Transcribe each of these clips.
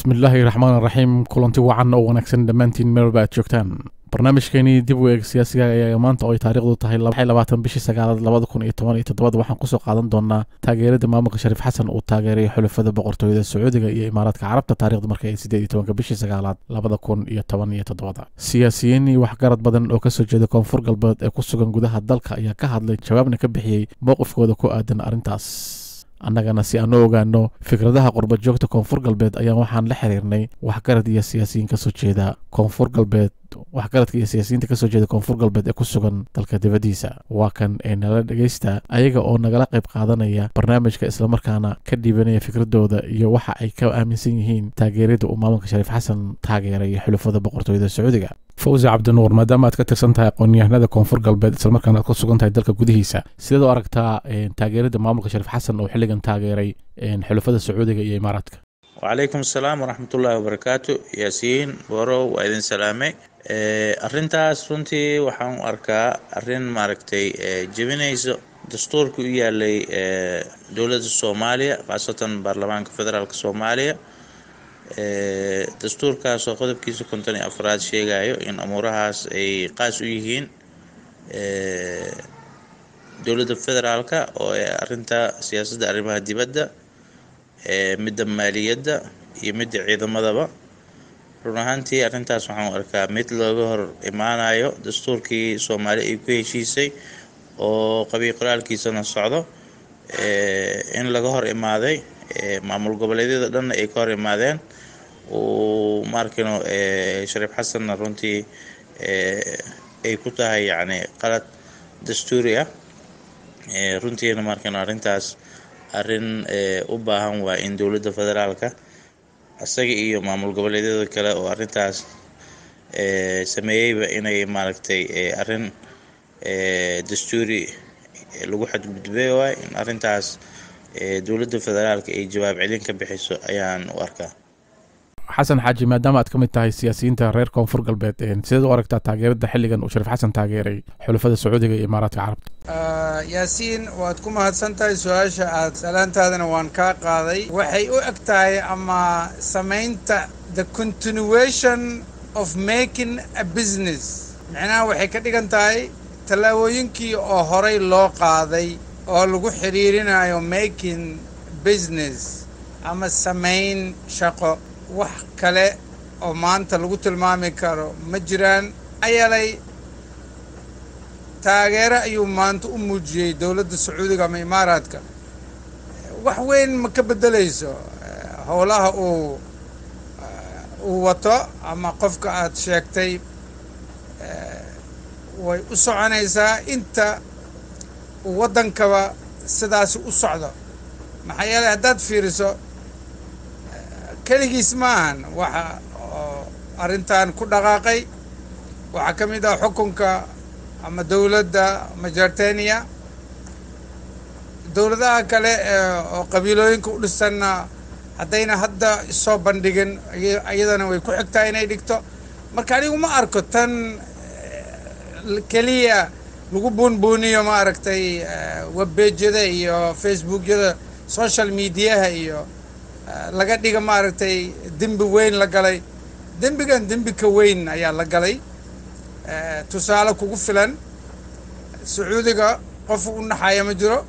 bismillaahi raxmaan raxiim kulanti wacan oo wanaagsan dhammaantiin meelba aad joogtaan barnaamijkeenii dib u eeg siyaasiga ayaa maanta oo ay taariikhdu tahay labaatan bishii sagaalaad labada kun iyo toban iyo toddobada waxaan kusoo qaadan doonaa taageerada maamulka shariif xasan uu taageeray xulafada boqortooyada sacuudiga iyo imaaraadka carabta taarikhdu marka ay sideed iyo tobanka bishii sagaalaad labada kun iyo toban iyo toddobada siyaasiyiin iyo waxgarad badan oo kasoo jeeda koonfur galbeed ee ku sugan gudaha dalka ayaa ka hadlay jawaabna ka bixiyey mowqifkooda ku aadan arrintaas annagana si aan u ogaano fikradaha qurba joogta koonfur galbeed ayaan waxaan la xiriirnay waxgarad iyo siyaasiyiin kasoo jeeda koonfur galbeed waxgaradka iyo siyaasiyiinta kasoo jeeda koonfur galbeed ee ku sugan dalka dibaddiisa waa kan ee nala dhegaysta ayaga oo nagala qayb qaadanaya barnaamijka islamarkaana ka dhiibanaya fikradooda iyo waxa ay ka aaminsan yihiin taageerada uu maamulka shariif xasan taageeray xulafada boqortooyada sacuudiga fawzi cabdinuur maadaama aad ka tirsan tahay aqoon-yahanada koonfur galbeed islamarkaana aad ku sugan tahay dalka gudihiisa sideed u aragtaa taageerada maamulka shariif xasan oo xilligan taageeray xulafada sacuudiga iyo imaaraadka wacalaykum asalaam waraxmatullaahi wabarakaatu yaasiin borow waa idin salaamay arintaas runtii waxaan u arkaa arin maaragtay jebinayso dastuurka u yaalay dowladda soomaaliya khaasatan baarlamaanka federaalk soomaaliya dastuurkaasoo qodobkiisa konton iyo afraad sheegayo in amuurahaas ay qaas u yihiin dowladda federaalka oo arinta siyaasadda arrimaha dibadda midda maaliyadda iyo midda ciidamadaba run ahaantii arrintaas waxaan u arkaa mid looga hor imaanayo dastuurkii soomaali ay ku heshiisay oo qabiil qoraalkiisana socdo in laga hor imaaday maamul goboleedyada dhanna ay ka hor imaadeen uu maarkino shariif xasanna runtii ay ku tahay yacni qalad dastuuri ah runtiina maarkino arrintaas arrin u baahan waa in dowladda federaalka isaga iyo maamul goboleedyada kale oo arrintaas sameeyeyba inay maaragtay arrin dastuuri lagu xadgudbay waay in arrintaas dowladda federaalka ay jawaab celin ka bixiso ayaan u arkaa xasan xaaji maadaama aad ka mid tahay siyaasiyiinta reer koonfur galbeed sideed u aragtaa taageerada xilligan uu shariif xasan taageeray xulafada sacuudiga iyo imaaraadka carabta yaasiin waad ku mahadsan tahay su-aasha aad salaantaadana waan kaa qaaday waxay u eg tahay ama samaynta the continuation of making a business micnaha waxay ka dhigan tahay tallaabooyinkii oo horay loo qaaday oo lagu xidhiirinayo making business ama samayn shaqo wax kale oo maanta lagu tilmaami karo ma jiraan ayalay taageero ayuu maanta u muujiyey dowladda sacuudiga ama imaaraadka wax weyn ma ka beddelayso howlaha uu uu wato ama qofka aad sheegtay way u soconaysaa inta uu waddankaba sidaasi u socdo maxaa yeelay haddaad fiiriso keligiis ma ahan waxa oo arrintan ku dhaqaaqay waxaa ka mid ah xukunka ama dowladda majarteniya dowladaha kale oo qabiilooyinka u dhisanna haddayna hadda isoo bandhigin iyadana way ku xigtaa inay dhigto marka anigu ma arko tan keliya lagu buunbuuniyo ma aragtay webbejyada iyo facebookyada social mediaha iyo laga dhiga maaragtay dembi weyn la galay dembigan dembi ka weyn ayaa la galay tusaale kugu filan sacuudiga qof u naxaya ma jiro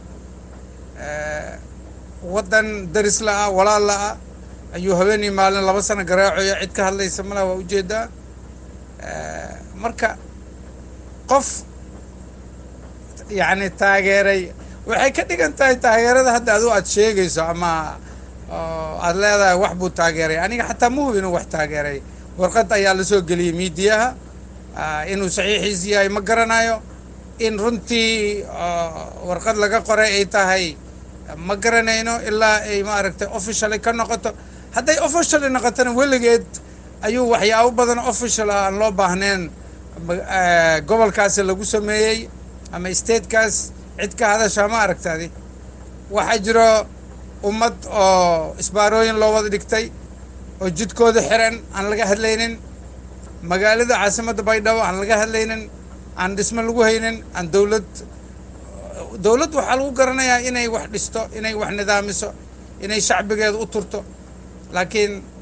waddan daris la-ah walaal la-ah ayuu haweenii maalin laba sano garaacoyo cid ka hadlaysa malaha waa ujeedaa marka qof yacni taageeray waxay ka dhigan tahay taageerada hadda adu aad sheegayso ama aada leedahay wax buu taageeray aniga xataa ma hubi inuu wax taageeray warqad ayaa la soo geliyey miidiyaha inuu saxiixiis yahay ma garanayo in runtii warqad laga qoray ay tahay ma garanayno ilaa ay maaragtay officially ka noqoto hadday officially noqotona weligeed ayuu waxyaabo badan official ah aan loo baahnayn gobolkaasi lagu sameeyey ama statekaas cid ka hadashaa ma aragtaadi waxaa jiro ummad oo isbaarooyin loo wada dhigtay oo jidkooda xiran aan laga hadlaynin magaalada caasimadda baydhabo aan laga hadlaynin aan dhismo lagu haynin aan dowlad dowladd waxaa lagu garanayaa inay wax dhisto inay wax nidaamiso inay shacbigeeda u turto laakiin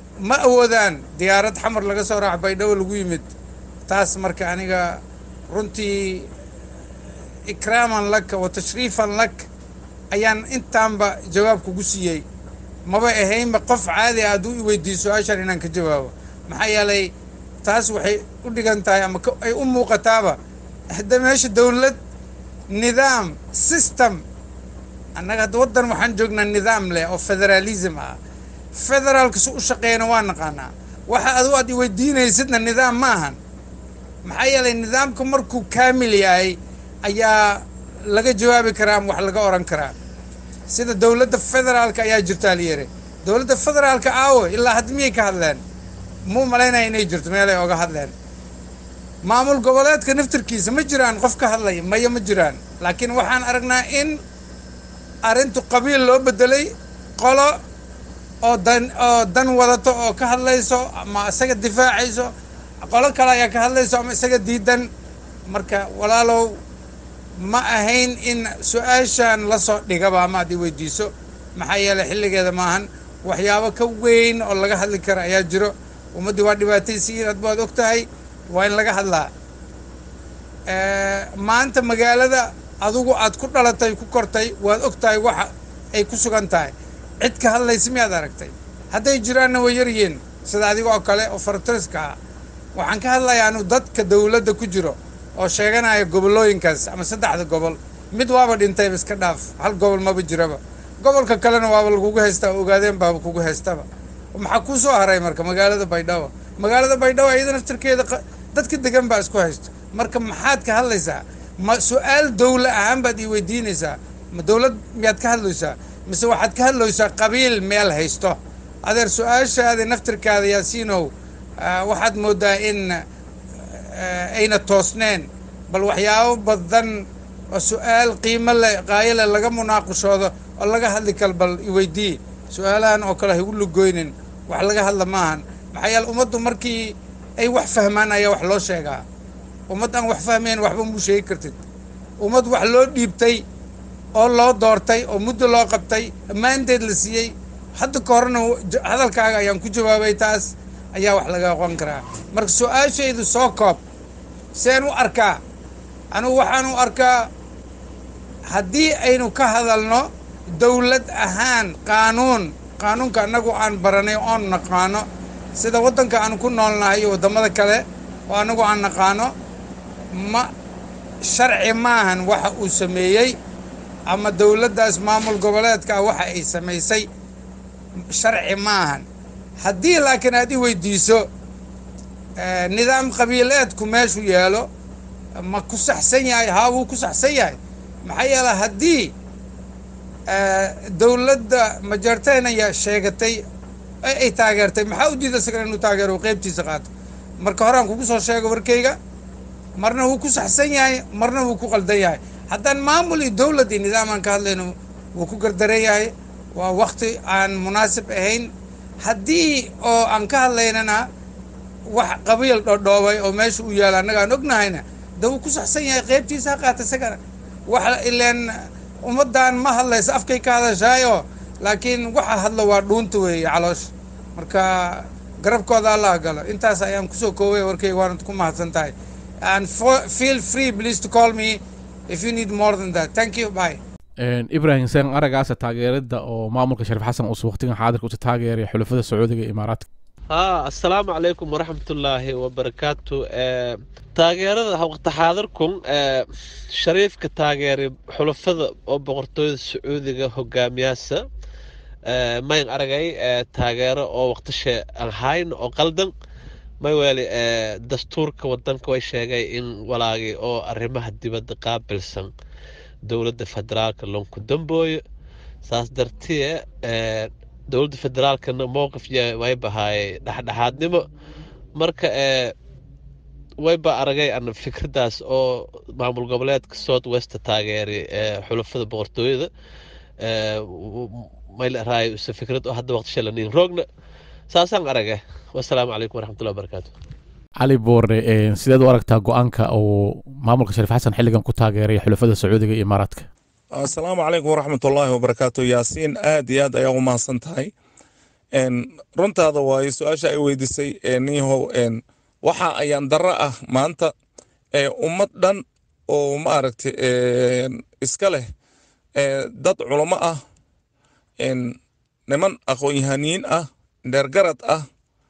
ma awoodaan diyaarad xamar laga soo raac baydhabo lagu yimid taas marka aniga runtii ikraaman laka wa tashriifan lak ayaan intaanba jawaab kugu siiyey maba ahaynba qof caadi ah hadduu i weydiiyo su-aashan inaan ka jawaabo maxaa yeelay taas waxay u dhigan tahay ama ay u muuqataaba hadda meesha dawlad nidaam system annaga hadda waddan waxaan joognaa nidaam leh oo federaalism ah federaalka si u shaqeeyana waa naqaanaa waxa adu aad i weydiinaysidna nidaam ma ahan maxaa yeelay nidaamka markuu kaamil yahay ayaa laga jawaabi karaa ama wax laga oran karaa sida dowladda federaalka ayaa jirtaa layiri dowladda federaalka aawo ilaa hadda miyay ka hadleen muu malaynaya inay jirto meelay oga hadleen maamul goboleedka naftarkiisa ma jiraan qof ka hadlaya maya ma jiraan laakiin waxaan aragnaa in arrintu qabiil loo bedelay qolo oo dan oo dan wadato oo ka hadlayso ama isaga difaacayso qolo kale ayaa ka hadlayso ama isaga diidan marka walaalow ma ahayn in su-aashan lasoo dhigaba ama ad i weydiiso maxaa yeelay xilligeeda maahan waxyaabo ka weyn oo laga hadli kara ayaa jiro ummaddii waa dhibaataysiin ad baad og tahay waa in laga hadlaa maanta magaalada adugu aad ku dhalatay ku kortay waad og tahay waxa ay ku sugan tahay cid ka hadlaysa miyaad aragtay hadday jiraanna way yaryihiin sida adiga oo kale oo faratariska ah waxaan ka hadlayaa anu dadka dawladda ku jiro oo sheeganaya gobollooyinkaas ama saddexda gobol mid waaba dhintayba iska dhaaf hal gobol maba jiraba gobolka kalena waaba lagugu haystaa ogaadeen baaba kugu haystaba maxaa kuu soo haray marka magaalada baydhabo magaalada baydhabo iyada naftarkeeda dadka degan baa isku haysto marka maxaad ka hadlaysaa ma su-aal dawla ahaan baad ii weydiinaysaa ma dawlad miyaad ka hadlaysaa mise waxaad ka hadlaysaa qabiil meel haysto adeer su-aashaada naftirkaada yaasiinow waxaad moodaa in ayna toosneen bal waxyaabo badan oo su-aal qiimo leh qaayo leh laga munaaqashoodo oo laga hadli kal bal iweydii su-aalahan oo kale ha igu lugoynin wax laga hadla maahan maxaa yeele ummaddu markii ay wax fahmaan ayaa wax loo sheegaa ummad aan wax fahmayn waxba muu sheegi kartid ummad wax loo dhiibtay oo loo doortay oo muddo loo qabtay ammaanteed la siiyey hadda ka horna hadalkaaga ayaan ku jawaabay taas ayaa wax laga aqoon karaa marka su-aashaydu soo koob seen u arkaa anugu waxaan u arkaa haddii aynu ka hadalno dawlad ahaan qaanuun qaanuunka annagu aan baranay oon naqaano sida waddanka aan ku noolnahay iyo waddamada kale oo annagu aan naqaano ma sharci maahan waxa uu sameeyey ama dawladdaas maamul goboleedka ah waxa ay samaysay sharci maahan haddii laakiin aad i weydiiso nidaam qabiileedku meeshu yeelo ma ku saxsan yahay haa wuu ku saxsan yahay maxaa yeele haddii dawladda majarteynaya sheegatay ay taageertay maxaa u diida isagana inuu taageero qeybtiisa qaato marka horaan kugu soo sheego warkayga marna wuu ku saxsan yahay marna wuu ku qaldan yahay haddaan maamul iyo dawlad iyo nidaam aan ka hadlayno wuu ku gardaran yahay waa wakti aan munaasib ahayn haddii oo aan ka hadlaynana wax qabiil dhodhoobay oo meesha u yaala annaga aan ognahayna de wuu ku saxsan yahay qeybtiisa ha qaata isagana wax ileen ummaddan ma hadlaysa afkay ka hadashaayo laakiin waxa hadlo waa dhuunta weeye caloosh marka garabkooda allah galo intaas ayaan kusoo koobay warkayga waanad ku mahadsan tahay and feel free please to call me if you need more than that thank you bye ibrahim seen aragaasa taageerada oo maamulka shariif xasan uuse waqtigan xaadirka uta taageeraya xulafada sacuudiga iyo imaaraadka ها السلام عليكم ورحمة الله وبركاته آه، تاgeerada waqti xaadirkun ee shariifka taageeray xulafada oo boqortooyada sacuudiga hogaamiyaasa ee mayn aragay ee taageero oo waqtishe aan hayn oo qaldan may weli ee dastuurka wadanka way sheegay in walaagii oo arrimaha dibadda qaabilsan dowladda federaalka lonku dambooyo saas dartiye ee dowladda federaalkana mowqif way bahaayay dhexdhexaadnimo marka ee wayba aragay an fikradaas oo maamul goboleedka south west taageeray ee xulafada boqortooyada mayleray use fikrad oo hadda waqti shalanin roogna saasaan aragay wasalaamu calaykum waraxmatullahi wabarakaatu cali boore sideed u aragtaa go-aanka uu maamulka shariif xasan xilligan ku taageeray xulafada sacuudiga iyo imaaraadka asalaamu calaykum waraxmatullaahi wabarakaatu yaasiin aad iyo aad ayaa u mahadsan tahay runtaada waayo su-aasha ay weydiisay niyahow waxa ayaan darro ah maanta ummad dhan oo maaragtay iska leh dad culamo ah niman aqoon-yahaniin ah dheergarad ah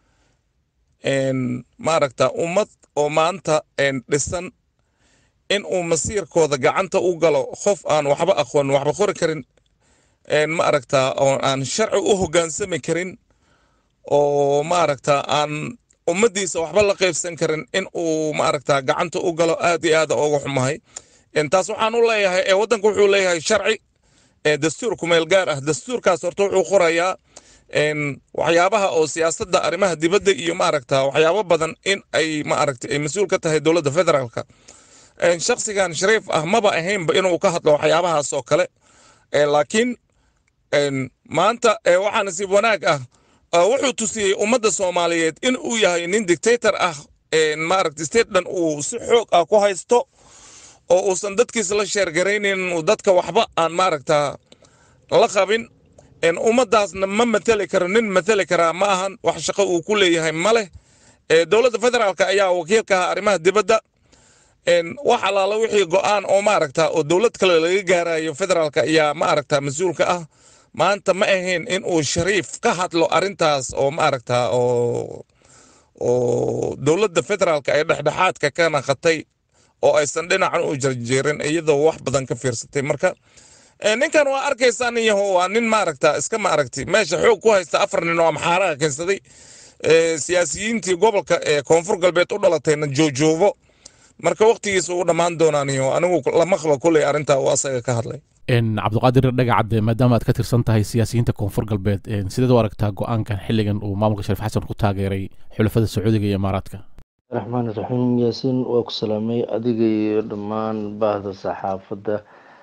maaragta ummad oo maanta dhisan in uu masiirkooda gacanta u galo qof aan waxba aqoon waxba qori karin maaragta oo aan sharci u hoggaansami karin oo maaragta aan ummaddiisa waxba la qaybsan karin in uu maaragta gacanta u galo aad iyo aad uga xumahay taas waxaan u leeyahay ee waddanku wuxuu leeyahay sharci dastuur kumeel gaar ah dastuurkaas horta wuxuu qorayaa waxyaabaha oo siyaasadda arrimaha dibadda iyo maaragta waxyaabo badan in ay maaragta ay mas-uul ka tahay dowladda federaalka shakhsigan shariif ah maba ahaynba inuu ka hadlo waxyaabahaas oo kale laakiin maanta waxaa nasiib wanaag ah wuxuu tusiyey ummadda soomaaliyeed in uu yahay nin dictator ah maaragta statedan uu si xoog ah ku haysto oo uusan dadkiisa la sheergaraynin uu dadka waxba aan maaragta la qabin ummaddaasna ma mateli karo nin mateli karaa ma ahan wax shaqo uu ku leeyahay ma leh dowladda federaalka ayaa wakiilka ah arrimaha dibadda wax allaala wixii go'aan oo maaragta oo dowlad kale laga gaarayo federaalka ayaa maaragta mas-uulka ah maanta ma ahayn in uu shariif ka hadlo arrintaas oo maaragta oo oo dowladda federaalka ay dhexdhexaadka ka naqatay oo aysan dhinacan u jarjeerin iyadoo wax badan ka fiirsatay marka ninkan waa arkaysaa nin yaho waa nin maaragta iska maaragti meesha xoog ku haysta afar nin oo amxaaraha keensaday siyaasiyiintii gobolka ee koonfur galbeed u dhalatayna joojoobo marka waqtigiisa uu dhammaan doonaaniyo anigu lama qaba kuley arrintaa uu asaga ka hadlay cabdiqaadir dhagacadde maadaama aad ka tirsan tahay siyaasiyiinta koonfur galbeed sideed u aragtaa go-aankan xilligan uu maamulka shariif xasan ku taageeray xulafada sacuudiga iyo imaaraadka raxmaan raxiim yaasiin waa ku salaamay adiga iyo dhammaan baahda saxaafadda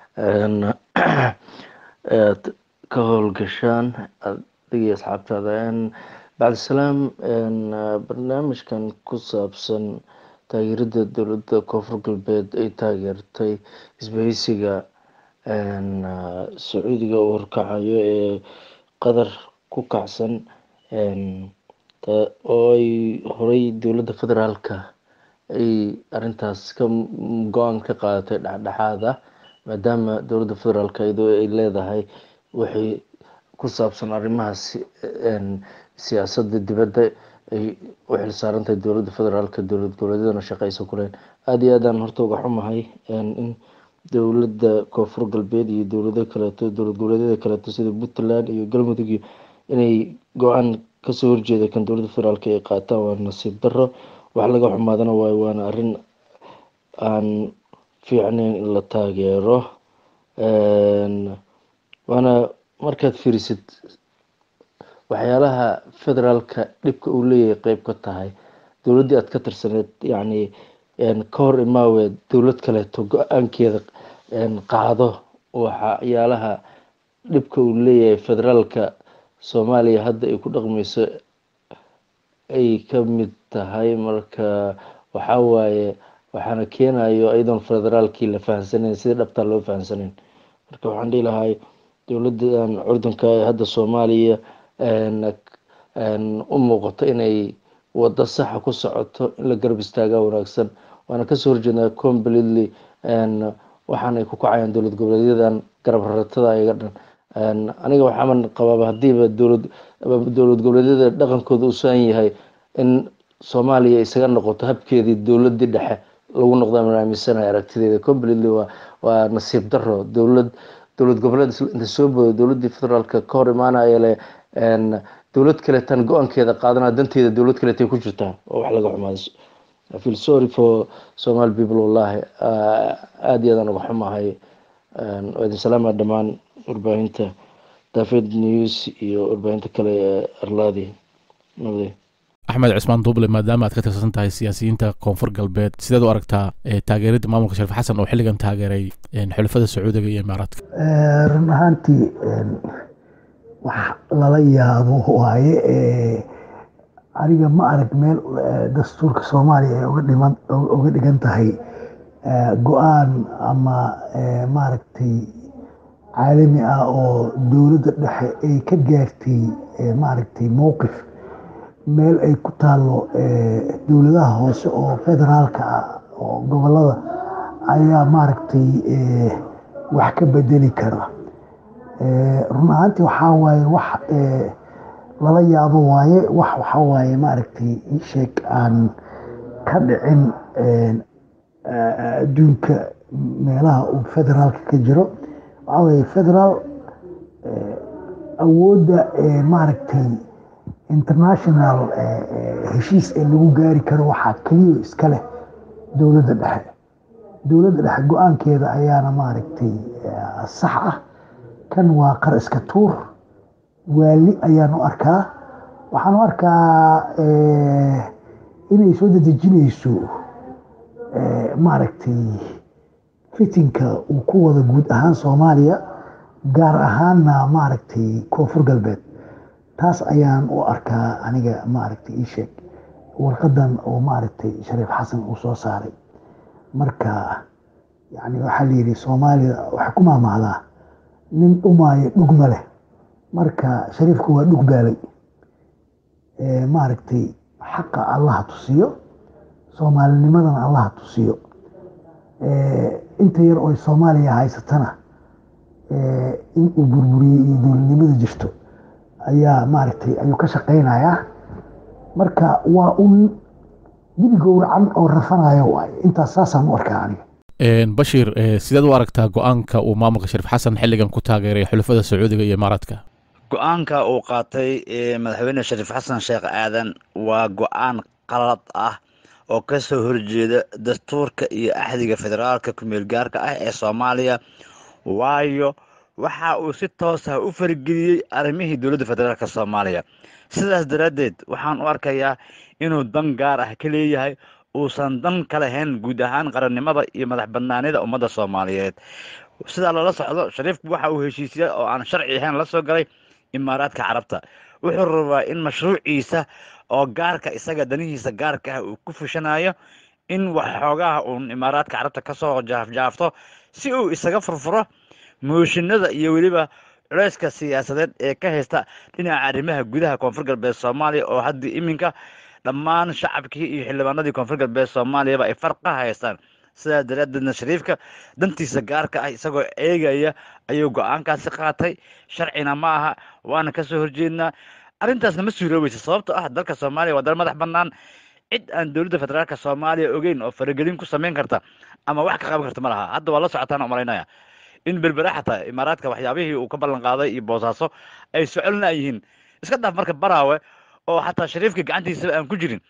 aad ka howlgashaan adiga iyo asxaabtaada bacdisalaam barnaamijkan ku saabsan taageerada dowladda koonfur galbeed ay taageertay isbahaysiga sacuudiga uu horkacayo ee qadar ku kacsan oo ay horey dowladda federaalka ay arintaas ka go-aan ka qaadatay dhexdhexaad ah maadaama dowladda federaalka iyadoo ay leedahay wixii ku saabsan arrimahaas siyaasadda dibadda ay u xilsaarantahay dowladda federaalka dowlad goboleedyadana shaqeysa kuleen aada iyo aadaan horta uga xumahay in dowladda koonfur galbeed iyo dowlado kaleeto dowlad goboleedyada kaleeto sida puntland iyo galmudug iyo inay go-aan kasoo horjeeda kan dowladda federaalk ay qaataan waa nasiib daro wax laga xumaadana waayo waana arrin aan fiicnayn in la taageero waana markaad fiirisid waxyaalaha federaalka dhibka uu leeyahay qeyb ka tahay dowladdii aad ka tirsaneed yacni ka hor imaawe dowlad kaleeto go-aankeeda qaado waxyaalaha dhibka uu leeyahay federaalka soomaaliya hadda ay ku dhaqmeyso ay ka mid tahay marka waxaa waaye waxaana keenayo iyadoon federaalkii la fahamsanayn sidii dhabtaa loo fahamsanayn marka waxaan dhihi lahay dowladdan curdunka ee hadda soomaaliya u muuqato inay wado saxa ku socoto in la garab istaagaa wanaagsan waana kasoo horjeednaa completely waxaanay ku kacayaan dowlad goboleedyadan garab raratada ayaga dhan aniga waxaaman qabaaba hadiiba dowlad dowlad goboleedyada dhaqankooda uu saan yahay in soomaaliya isaga noqoto habkeedii dowladii dhexe lagu noqdo aman aaminsanahay aragtideeda completely waa waa nasiib daro dowlad dowlad goboleed inta soo boodo dowladii federaalka ka hor imaanaya le dowlad kaleetan go-aankeeda qaadanaa danteeda dowlad kaleetay ku jirtaa oo wax laga xumaaday I feel sorry for Somali people wallahi aada iyo aadaan uga xumahay waa idin salaama dhammaan warbaahinta daafed news iyo warbaahinta kale ee arlaadi nabadey axmed cismaan duuble maadaama aad ka tirsan tahay siyaasiyiinta koonfur galbeed sideed u aragtaa taageerada maamulka shariif xasan oo xilligan taageeray xulafada sacuudiga iyo imaaraadka run ahaantii wax lala yaabo waaye aniga ma arag meel dastuurka soomaaliya ay uga dhiman uga dhigan tahay go-aan ama maaragtay caalami ah oo dowladda dhexe ay ka gaartay maaragtay mowqif meel ay ku taalo dowladaha hoose oo federaalka ah oo gobolada ayaa maaragtay wax ka bedeli kara run ahaantii waxaa waaye wax lala yaabo waaye wax waxaa waaye maaragtay isheeg aan ka dhicin adduunka meelaha uu federaalka ka jiro waxaa waaye federaal awoodda maaragtay international heshiis ee lagu gaari karo waxaa keliya iska leh dowladda dhexe dowladda dhexe go-aankeeda ayaana maaragtay sax ah kan waa qar iska tuur waali ayaan u arkaa waxaan u arkaa inay soo dedejinayso maaragtay fitinka uu ku wada guud ahaan soomaaliya gaar ahaanna maaragtay koonfur galbeed taas ayaan u arkaa aniga maaragtay ii sheeg warqadan oo maaragtay shariif xasan uu soo saaray marka yani waxaa la yidhi soomaaliya waxay ku maamahdaa nin dhumaayo dhugma leh marka shariifku waa dhug baalay maaragtay xaqa allaha tusiyo soomaalinimadana allaha tusiyo inta yar oo soomaaliya haysatana in uu burburiyey iyo dowladnimada jirto ayaa maaragtay ayuu ka shaqaynayaa marka waa un dibi gowracan oo rafanayo waaye intaas saasaan u arkaa aniga bashiir sideed u aragtaa go-aanka uu maamulka shariif xasan xilligan ku taageeray xulafada sacuudiga iyo imaaraadka go-aanka uu qaatay madaxweyne shariif xasan sheekh aadan waa go-aan qalad ah oo ka soo horjeeda dastuurka iyo axdiga federaalka kumeel gaarka ah ee soomaaliya waayo waxa uu si toos ah u farageliyey arrimihii dowladda federaalk soomaaliya sidaas daraaddeed waxaan u arkayaa inuu dan gaar ah ka leeyahay uusan dan ka lahayn guud ahaan qarannimada iyo madax badnaanida ummadda soomaaliyeed sidaa lala socdo shariifku waxa uu heshiisya oo aan sharci ahayn la soo galay imaaraadka carabta wuxuu rabaa in mashruuciisa oo gaarka isaga danihiisa gaarka ah uu ku fushanayo in waxxoogaha uun imaaraadka carabta kasoo jaafjaafto si uu isaga furfuro mooshinada iyo weliba culeyska siyaasadeed ee ka haysta dhinaca arrimaha gudaha koonfur galbeed soomaaliya oo haddii iminka dhammaan shacabkii iyo xildhibaanadii koonfur galbeed soomaaliyaba ay farqa haystaan sidaa daraaddeedna shariifka dantiisa gaarka ah isagoo eegaya ayuu go-aankaasi qaatay sharcina ma aha waana kasoo horjeednaa arrintaasna ma suuroobeysa sababto ah dalka soomaaliya waa dal madax bannaan cid aan dowladda federaalka soomaaliya ogeyn oo faragelin ku samayn karta ama wax ka qaban karta ma laha hadda waa la socotaan oo malaynaya in berbera xataa imaaraadka waxyaabihii uu ka ballan qaaday iyo boosaaso ay socolna yihiin iska dhaaf marka baraawe oo xataa shariifka gacantiisaba aan ku jirin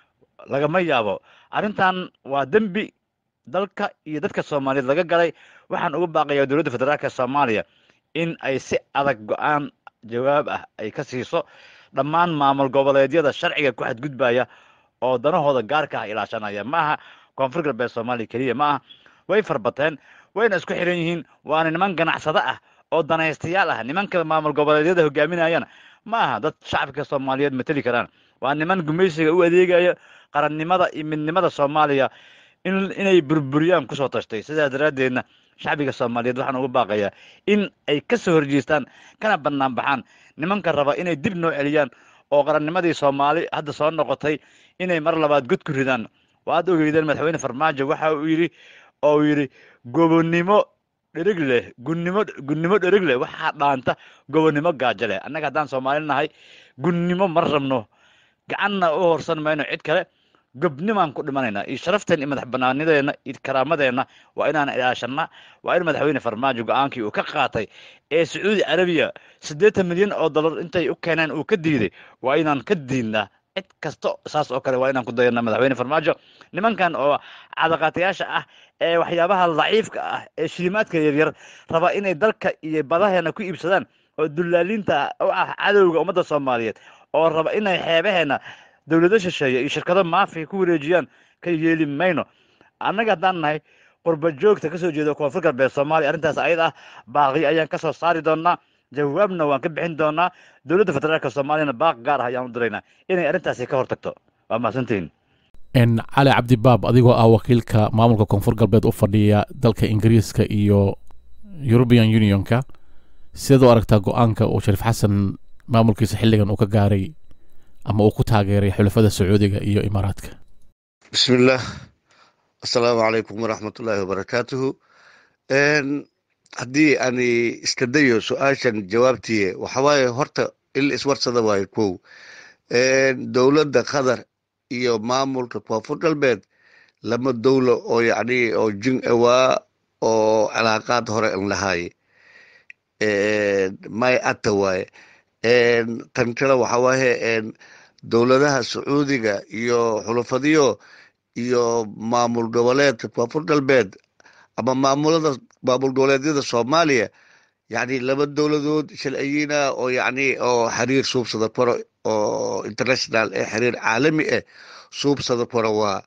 lagama yaabo arrintan waa dembi dalka iyo dadka soomaaliyeed laga galay waxaan uga baaqayaa dowladda federaalka soomaaliya in ay si adag go-aan jawaab ah ay ka siiso dhammaan maamul goboleedyada sharciga ku xadgudbaya oo danahooda gaarka ah ilaashanaya ma aha koonfur galbeed soomaaliya keliya ma aha way farbateen wayna isku xiran yihiin waana niman ganacsado ah oo danaystayaal ah nimanka maamul goboleedyada hogaaminayana ma aha dad shacabka soomaaliyeed mateli karaan waa niman gumaysiga u adeegaya qarannimada iyo midnimada soomaaliya inay burburiyaan kusoo tashtay sidaa daraaddeedna shacbiga soomaaliyeed waxaan uga baaqayaa in ay ka soo horjeestaan kana bannaan baxaan nimanka raba inay dib noo celiyaan oo qarannimadii soomaali hadda soo noqotay inay mar labaad god ku ridaan waad ogeydeen madaxweyne farmaajo waxa uu yidhi oo uu yidhi gobonnimo dherig leh gunnimo gunnimo dherig leh waxaa dhaanta gobonnimo gaajo leh annaga haddaan soomaali nahay gunnimo ma rabno gacanna u horsan mayno cid kale gobnimaan ku dhimanaynaa iyo sharafteen iyo madax banaanideenna iyo karaamadeenna waa inaan ilaashanna waa in madaxweyne farmaajo go-aankii uu ka qaatay ee sacuudi carabiya siddeetan milyan oo dollar intay u keeneen uu ka diiday waa inaan ka diidnaa cid kasta saas oo kale waa inaan ku dayanaa madaxweyne farmaajo nimankan oo cadaqaatayaasha ah ee waxyaabaha daciifka ah ee shilimaadka yaryar raba inay dalka iyo badaheena ku iibsadaan oo dullaaliinta u ah cadowga ummadda soomaaliyeed oo raba inay xeebaheena dowlado shisheeye iyo shirkado maafi ku wareejiyaan ka yeeli mayno annaga haddaan nahay qurba joogta kasoo jeeda koonfur galbeed soomaaliya arrintaas ayad ah baaqi ayaan kasoo saari doonaa jawaabna waan ka bixin doonaa dowladda federaalka soomaaliyana baaq gaar ah ayaan u diraynaa inay arrintaasi ka hortagto waa mahadsantihiin cali cabdibaab adigoo ah wakiilka maamulka koonfur galbeed u fadhiya dalka ingiriiska iyo european unionka sideed u aragtaa go-aanka uu shariif xasan maamulkiisa xilligan uu ka gaaray ama uu ku taageeray xulafada sacuudiga iyo imaaraadka bismillaah assalaamu calaykum waraxmatullaahi wabarakaatuhu haddii ani iska dayo su-aashan jawaabtiye waxawaaye horta in la iswarsada waayo kow dowladda qatar iyo maamulka koonfur galbeed lama dowlo oo yacni oo jin awaa oo cilaaqaad hore an lahaaye may ata waaye tan kale waxa waaye dowladaha sacuudiga iyo xulafadiyo iyo maamul goboleedka koonfur galbeed ama maamulada maamul goboleedyada soomaaliya yacni laba dowladood shalciyiina oo yacni oo xiriir suubsada karo oo international ee xiriir caalami ah suubsada karo waa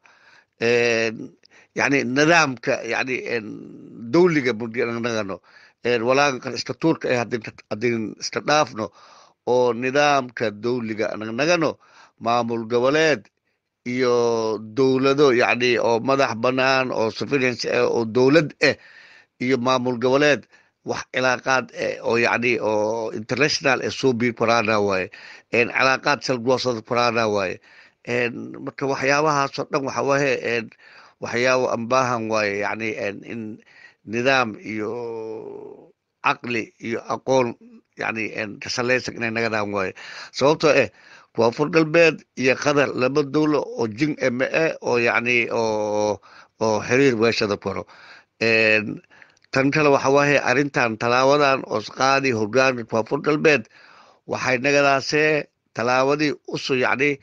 yacni nidaamka yacni dowliga nagano walaankan iska tuurka eh haddin iska dhaafno oo nidaamka dowliga nagnagano maamul goboleed iyo dowlado yacni oo madax bannaan oo civilians ah oo dowlad ah iyo maamul goboleed wax cilaaqaad eh oo yacni oo international eh suubi korana waaye cilaaqaad salgoosada korana waaye marka waxyaabahaasoo dhan waxa waaye waxyaabo aan baahan waaye yacni in nidaam iyo caqli iyo aqoon yani kasalaysan inay nagadaan waaye sababtoo eh koonfur galbeed iyo qatar laba dowlo oo jin eme e oo yacni oo oo xiriir weeshada koro tan kale waxa waaye arrintan talaabadan oo qaadi hogaanka koonfur galbeed waxay nagadaasee talaabadii usu yacni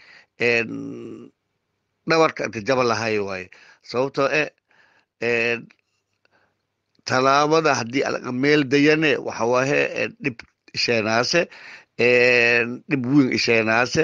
dhabarka inta jaba lahay waaye sababtoo eh talaabada haddii meel dayane waxa waaye dhib isheenaase dhib weyn isheenaase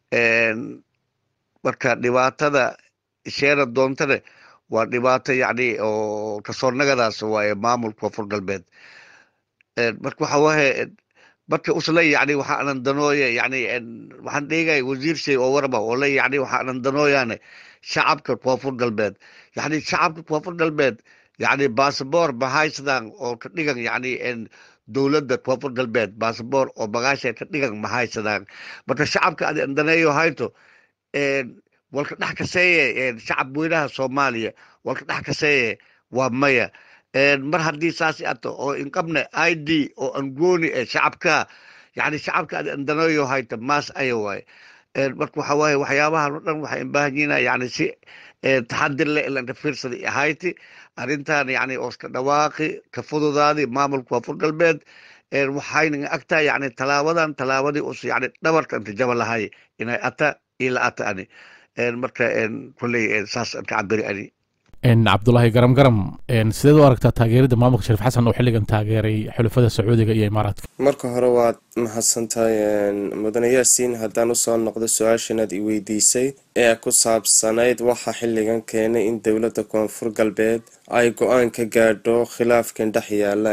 marka dhibaatada isheena doontane waa dhibaato yacni oo kasoo nagadaas waaye maamulka koonfur galbeed marka waxa waaye marka usle yacni waxa anan danooye yacni waxaan dhigay wasiir shay oo warba oo le yacni waxa anan danooyaane shacabka koonfur galbeed yacni shacabka koonfur galbeed yacni basaboor mahaysadaan oo ka dhigan yacni dowladda koonfur galbeed basaboor oo bagaasha ka dhigan mahaysadaan marka shacabka adi andaneeyo hayto walka dhex kaseeye shacab weynaha soomaaliya walka dhex kaseeye waa maya mar haddii saas ato oo inqabne i d oo angooni eh shacabka yacni shacabka adi andaneeyo hayto maas aya waaye marka waxa waaye waxyaabahan o dhan waxay baahan yihiin yacni si taxadir leh ilanka fiirsada ahayti arrintan yacni oo iska dhawaaqi ka fududaadi maamulka koonfur galbeed waxayna agtaa yacni talaabadan tallaabadii us yacni dhabarka inta jaba lahay inay ata ila ata ani marka kolley saas ka cabiri ani cabdulaahi garam garam sideed u aragtaa taageerada maamulka shariif xasan oo xilligan taageeray xulafada sacuudiga iyo imaaraadka marka hore waad mahadsantahay mudane yaasiin haddaan usoo noqdo su-aashanaad i weydiisay ee ku saabsanayd waxa xilligan keenay in dowladda koonfur galbeed ay go-aan ka gaadho khilaafkan dhex yaala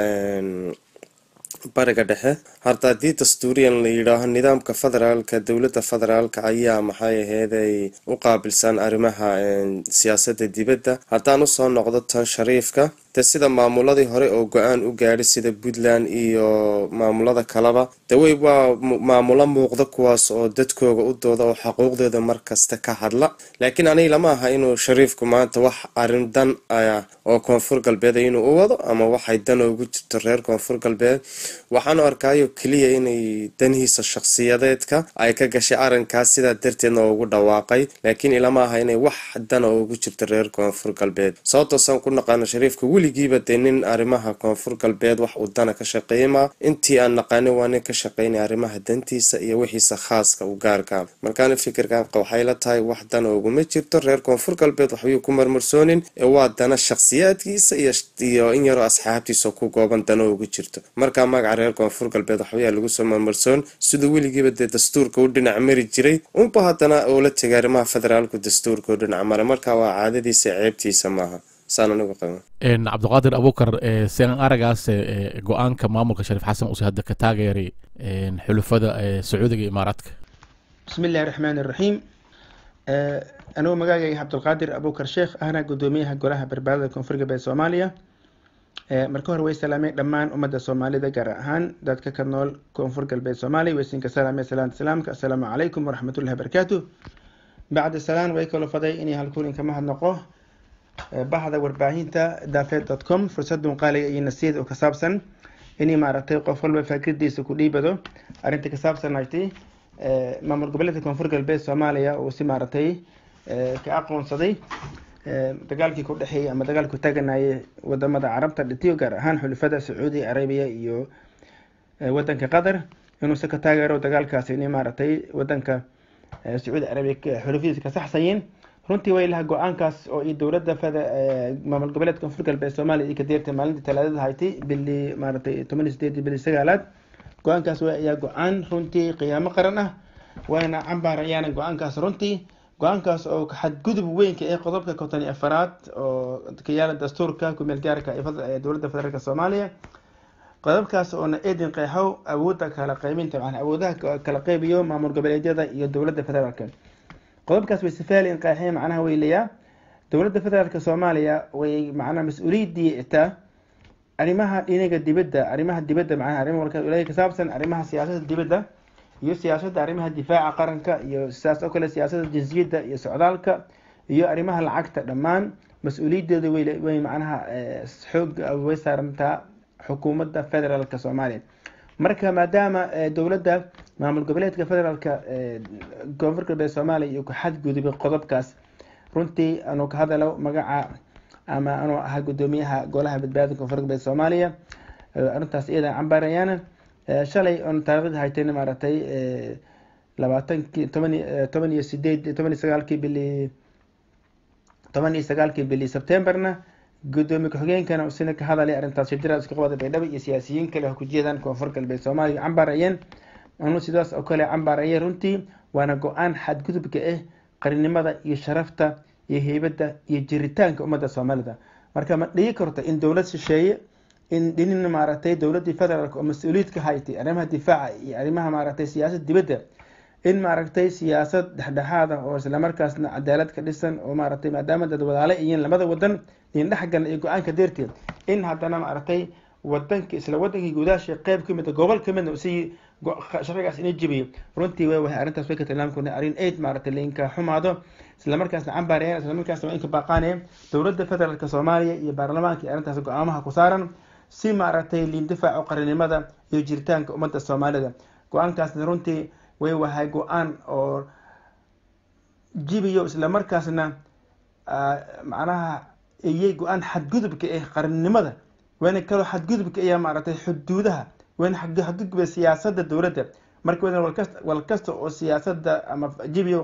bariga dhexe horta haddii dastuuriyan la yidhaaho nidaamka federaalka dowladda federaalka ayaa maxay aheeday u qaabilsan arrimaha siyaasadda dibadda haddaan usoo noqdo tan shariifka de sida maamuladii hore oo go-aan u gaadhay sida puntland iyo maamulada kaleba de wey waa maamulo muuqda kuwaas oo dadkooga u dooda oo xaquuqdooda markasta ka hadla laakiin aniga lama aha inuu shariifku maanta wax arrin dan ah oo koonfur galbeed inuu u wado ama waxay dan ugu jirto reer koonfur galbeed waxaanu arkaayo keliya inay danihiisa shakhsiyadeedka ay ka gashay arrinkaas sidaa darteedna ugu dhawaaqay laakiin ilama aha inay wax dan oo ugu jirto reer koonfur galbeed sababtoosaan ku naqaano shariifka weligiiba dee nin arrimaha koonfur galbeed wax uu dana ka shaqeeyma intii aan naqaanin waa nin ka shaqeynaya arrimaha dantiisa iyo wixiisa khaaska u gaarka markaana fikirkan waxay la tahay wax dana uguma jirto reer koonfur galbeed waxbay ku marmarsoonin ee waa dana shakhsiyaadkiisa iyo in yaroo asxaabtiisa ku gooban dana ugu jirto markaa magaca reer koonfur galbeed waxbayaa lagu soo marmarsoon siduu weligiiba dee dastuurka u dhinac mari jiray unba haddana oo la tegay arrimaha federaalku dastuurka u dhinac mara marka waa caadadiisa ceebtiisa maaha cabdiqaadir abukar sian aragaas go-aanka maamulka shariif xasan uuse hadda ka taageeray xulufada sacuudiga imaaraadka bismi illahi raxmaan iraxiim anugu magaagayga cabdulqaadir abukar sheekh ahna gudoomiyaha golaha badbaadada koonfur galbeed soomaaliya marka hore way salaamay dhammaan ummadda soomaalida gaar ahaan dadka ka nool koonfur galbeed soomaaliya waysinka salaamay salaanta salaamka assalaamu calaykum waraxmatullahi wabarakaatu bacda salaan way kalo faday inay halkuulin kama hadnoqo bahda warbaahinta dafed dot com fursadun qaaliga iyo nasiid oo ka saabsan inay maaragtay qof walba faakirdiisa ku dhiibado arrinta ka saabsan haytay maamul goboleedka koonfur galbeed soomaaliya uu si maaragtay ka aqoonsaday dagaalkii ku dhexeeyay ama dagaalku taaganayay wadamada carabta dhitiyo gaar ahaan xulafada sacuudi arabiya iyo wadanka qatar inuusa ka taageero dagaalkaasi inay maaragtay wadanka sacuudi arabiya xulafadiisa ka saxsayeen runtii way laha go-aankaas oo iyo dowladda fada maamul goboleedka koonfur galbeed soomaaliya iyo ka deertay maalintii talaadada haytay bili maaragtay toban iyo sideed bili sagaalaad go-aankaas way ayaa go-aan runtii qiyaamo qaran ah wayna cambaarayaana go-aankaas runtii go-aankaas oo xadgudub weynka ee qodobka konton iyo afaraad oo ka yaala dastuurka kumeel gaarka ee dowladda federaalk soomaaliya qodobkaas oona eedin qeexow awoodda kala qeybinta macnaa awoodaha kala qeybiyo maamul goboleedyada iyo dowladda federaalka qodobkaas way sifaalin qeexee macnaha weylayaa dowladda federaalk soomaaliya way macnaha mas-uuliyaddii itaa arrimaha dhinaga dibadda arrimaha dibadda macnaha arrimaha ka saabsan arrimaha siyaasadda dibadda iyo siyaasadda arrimaha difaaca qaranka iyo sidaas oo kale siyaasadda jinsiyadda iyo socdaalka iyo arrimaha lacagta dhammaan mas-uuliyaddeeda way macnaha xoog way saarantaa xukuumadda federaalka soomaaliya marka maadaama dowladda maamul goboleedka federaalka koonfur galbeed soomaaliya iyo ku xadgudubay qodobkaas runtii anuu ka hadalo magaca ama anuu ahaa guddoomiyaha golaha badbaadada koonfur galbeed soomaaliya arrintaas iyada cambaarayaana shalay on taariikhda haytayna maaragtay labaatankii toban toban iyo sideed toban iyo sagaalkii bili toban iyo sagaalkii bili sebtemberna gudoomiye ku-xigeenkana sina ka hadalay arrintaas shajara isku qabada baydhabo iyo siyaasiyiin kale oo ku jeedaan koonfur galbeed soomaaliya cambaarayeen anu sidaas oo kale cambaarayeen runtii waana go-aan xadgudubka ah qarinimada iyo sharafta iyo heybadda iyo jiritaanka ummadda soomaalida marka ma dhigi karto in dowlad shisheeye in dhinin maaragtay dowladdii federaalk oo mas-uuliyiid ka haytay arrimaha difaaca iyo arrimaha maaragtay siyaasad dibadda in maaragtay siyaasad dhexdhexaad ah oo islamarkaasna cadaalad ka dhisan oo maaragtay maadaama dad wadaale iyiin lamada wadan in dhexgalna iyo go-aanka deerteed in haddana maaragtay wadanki isla wadankii gudaasha qeyb ka mid a gobol ka midna si sharcigaas ina jibiyo runtii way wahay arrintaas way ka tilmaamkuna arrin aid maaragtay lainka xumaado islamarkaasna cambaarayeen islamarkaasna waa inka baaqaanayeen dowladda federaalk soomaaliya iyo baarlamaanka iyo arrintaas go-aamaha ku saaran si maaragtay liindifaaco qarinimada iyo jiritaanka ummadda soomaalida go-aankaasna runtii way wahay go-aan oo jibiyo islamarkaasna macnaha iyay go-aan xadgudubka eh qarannimada wayna kaloo xadgudubka ayaa maaragtay xuduudaha wayna xadgudubka siyaasadda dowladda marka wayna walkasta walkasta oo siyaasadda ama jibiyo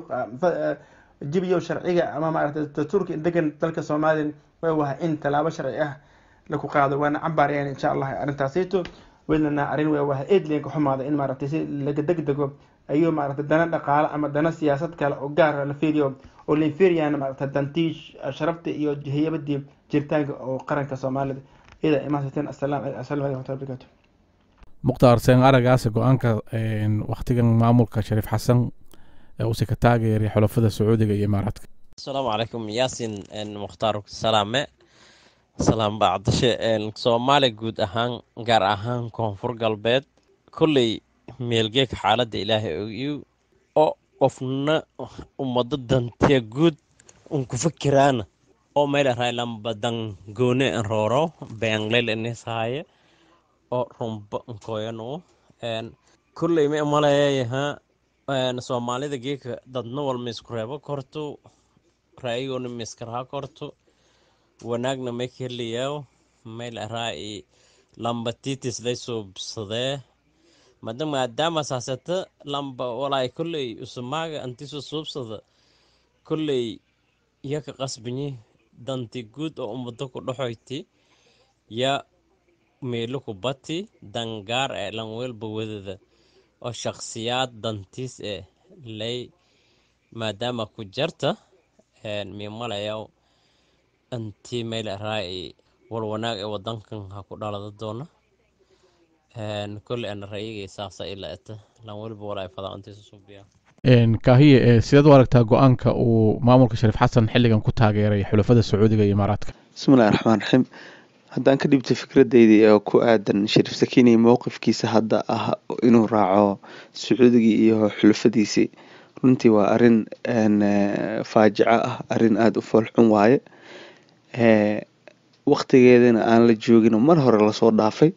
jibiyo sharciga ama maaragtay dastuurka degan dalka soomaaliya way wahay in tallaabo sharci ah laku qaado waana cambaarayaan insha allah arrintaasito weynana arrin way wahay eedlinka xumaada in maaragtay si laga degdego ayuu maaragtay dana dhaqaale ama dana siyaasad kale oo gaara la fiiriyo oo la inferiyan maaragtay dantii sharafta iyo hayabadii jiritaanka oo qaranka soomaalida iyada imaansateen asalaam asalamu alaikum waraxmatullahi wabarakatu mukhtaar seen aragaasi go-aanka waktigan maamulka shariif xasan ee uuse ka taageeray xulafada sacuudiga iyo imaaraadka asalaamu calaykum yaasin mukhtaar salaame salaam bacdashe soomaaliya guud ahaan gaar ahaan koonfur galbeed kolley meelgeeka xaaladda ilaahay ogiyu oo qofna ummado dantiya guud un ku fikiraana oo meel raylan badan goone en rooro beenglel inisahaye oo rumba nkoyanu kolley ma maleeyaha soomaalida geeka dadna walma isku reebo korto ra'yigoona ma iska raha korto wanaagna may ka helayaa meel raa'i lamba titis lay suubsadee mada maadaama saasata lamba walaay kolley usumaaga antisu suubsada kolley iyo ka qasbanyi danti guud oo ummado ku dhaxoyti ya meelo ku bati dangaar ee lanweelba wadada oo shakhsiyaad dantiis eh lay maadaama ku jarta miimalayaw anti meel raa'i wal wanaag ee wadankan ha ku dhalada doona kolley ana ra'yigay saasa ila eta lan weliba walaay fadaa antiisa suubiya kaahiye sideed u aragtaa go-aanka uu maamulka shariif xasan xilligan ku taageeray xulafada sacuudiga iyo imaaraadka bismillahi raxmaan raxiim haddaan ka dhibto fikradeydii oo ku aadan shariif sakiini mowqifkiisa hadda ah inuu raaco sacuudigii iyo xulafadiisii runtii waa arin faajico ah arin aada u foolxun waaye waqtigeedana aan la joogin oo mar hore lasoo dhaafay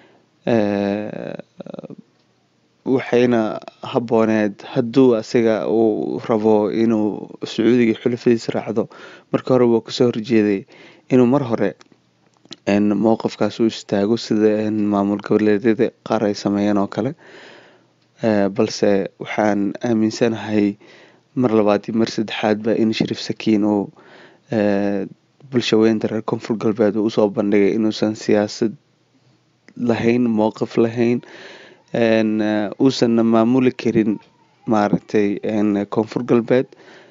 waxayna habooneed hadduu asiga uu rabo inuu sacuudiga xulafadiisa raacdo marka hore waa kasoo horjeeday inuu mar hore mowqifkaas u istaago sida maamul goboleedyada qaar ay sameeyeen oo kale balse waxaan aaminsanahay mar labaad iyo mar saddexaadba in shariif sakiin uu bulshaweynta reer koonfur galbeed uu usoo bandhigay inuusan siyaasad lahayn mowqif lahayn uusanna maamuli karin maaragtay koonfur galbeed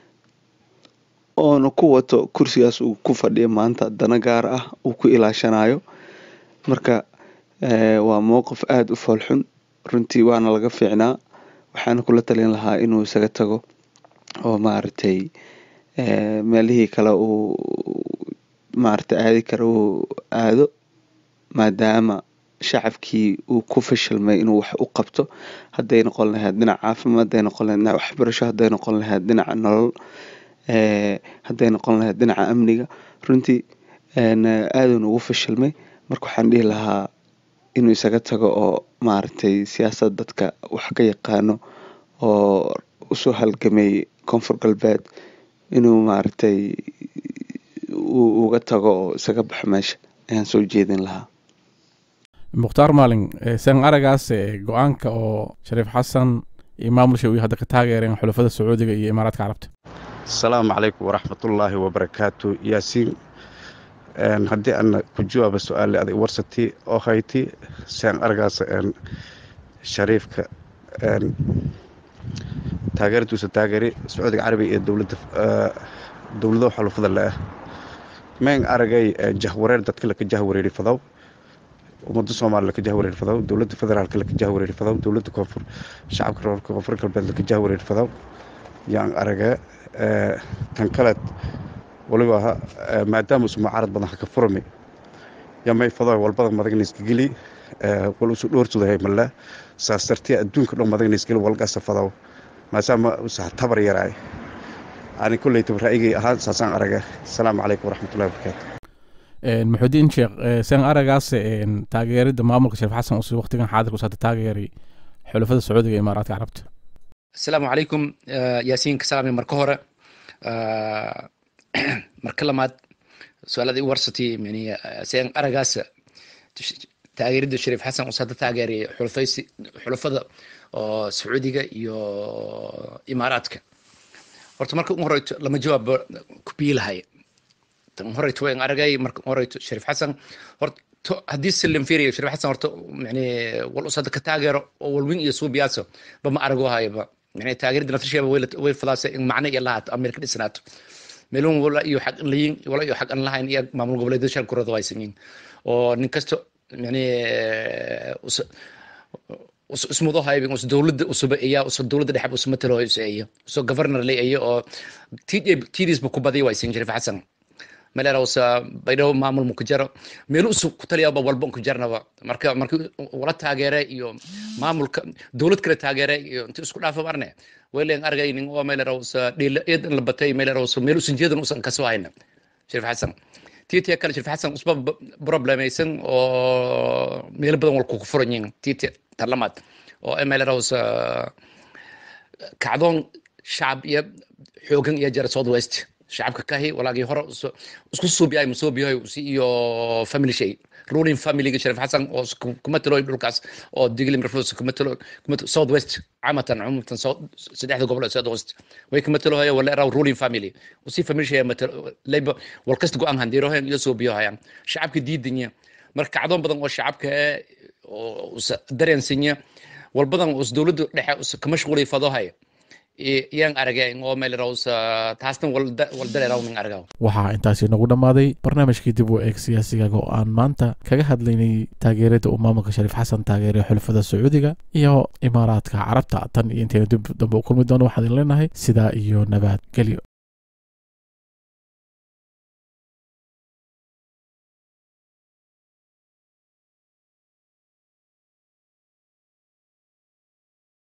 oona ku wato kursigaas uu ku fadhiyo maanta dana gaar ah uu ku ilaashanayo marka waa mowqif aada u foolxun runtii waana laga fiicnaa waxaana kula talin lahaa inuu isaga tago oo maaragtay meelihii kale uu maaragtay aadi karo uu aado maadaama shacabkii uu ku fashilmay inuu wax u qabto hadday noqon lahayd dhinaca caafimaad hadday noqon lahayd dhinaca waxbarasho hadday noqon lahayd dhinaca nolol hadday noqon lahayd dhinaca amniga runtii aadun ugu fashilmay marka waxaan dhihi lahaa inuu isaga tago oo maaragtay siyaasad dadka wax ka yaqaano oo usoo halgamay koonfur galbeed inuu maaragtay uga tago oo isaga baxo meesha ayaan soo jeedin lahaa mukhtaar maalin san aragaas go-aanka oo shariif xasan iyo maamulsha uu hadda ka taageereen xulafada sacuudiga iyo imaaraadka carabta asalaamu calaykum waraxmatullaahi wabarakaatu yaasiin haddii ana ku jawaaba su-aale aday warsati oo hayti san aragaas shariifka taageeradiisa taageeri sacuudiga carabiga iyo dowladda dowlado xulufada le-ah meen aragay jahwareer dadka laka jahwareeri fadaw ummadda soomaaliya laka jahwareeri fadaw dowladda federaalka laka jahwareeri fadaw dowladda koonfur shacabka reerka koonfur galbeed laka jahwareeri fadaw yaan aragee tan kaleed waliba aha maadaama usu mucaarad badan haka furmi yamay fadaw walbada madagna iskageli wal usu dhoorsudahay male saas dartee adduunka dhan madagna isgeli walgasa fadaw maadaama usa tabar yaraay ani kolleytaba ra'yigay ahaan saasaan arage asalaamu calaykum waraxmatullahi wabarakaatu muxudiin sheekh san aragaas taageerida maamulka shariif xasan uu waqtigan xaadirka usata taageeray xulafada sacuudiga iyo imaaraadka carabta asalaamu calaykum yaasiin ka salaamay marka hore marka lamaad su-aaladii warsati yani san aragaas taageerida shariif xasan uu hadda taageeray xulafaysi xulafada oo sacuudiga iyo imaaraadka horta marka u horeyto lama jawaabo ku biilahay tan horeyto waan aragay marka u horeyto shariif xasan horta haddii silim fiiriyo shariif xasan horta yani wal usada ka taageero oo walwin iyo suubiyaaso bama arago hayaba yani taageerida nafsasheeba way fadaasay in macno iyo lahaato ama ka dhisnaato meelun wala iyo xaq layin wala iyo xaq an lahayn iyo maamul goboleedyada shan kurada way sameeyeen oo nin kasto yani ismudo haybin us dowladda usuba iya uso dowladda dhexe usuma talo iyo uso governor le iyo oo tidiisba ku badiya way siin jiray xasan melera usa baydhabo maamul mu ku jaro meel usu ku taliyaba walba ku jarnaba marka marka wala taageere iyo maamulka dowlad kale taageere iyo inta isku dhaafa marne wayleen argay nin oo melera usa dhila eedan la batay melera usa meel usan jeedan usan kasoo hayna shariif xasan tiitiya kale shariif xasan usba problemaysan oo meel badan wal ku furan yihiin tiitiya tarlamaad oo mlros kacdoon shacab iyo xoogan iyo jara south west shacabka kahi walaagii hore isku suubiyahay musuubiyahay iyo family shay ruling familyga sharif xasan oo kuma talo dhulkaas oo diglim rafus kuma talo south west camatan cumumtan saddexda gobol ee south west way kuma talo haya wala raw ruling family usi family shay labor wal kasta go-aan handirohen iyo suubiyahayaan shacabka diidanya marka kacdoon badan oo shacabka oo dareensinya walbadan us dowladda dhexe ka mashquulay fadohay yaan aragay oo meelraws taasna waldareerawnin aragaw waxaa intaasi nagu dhammaaday barnaamijkii dib u eeg siyaasigaga oo aan maanta kaga hadlaynay taageerada uu maamulka shariif xasan taageeray xulafada sacuudiga iyo imaaraadka carabta tan iyo intayna dib dambe u kulmi doono waxaan idin leenahay sidaa iyo nabadgelyo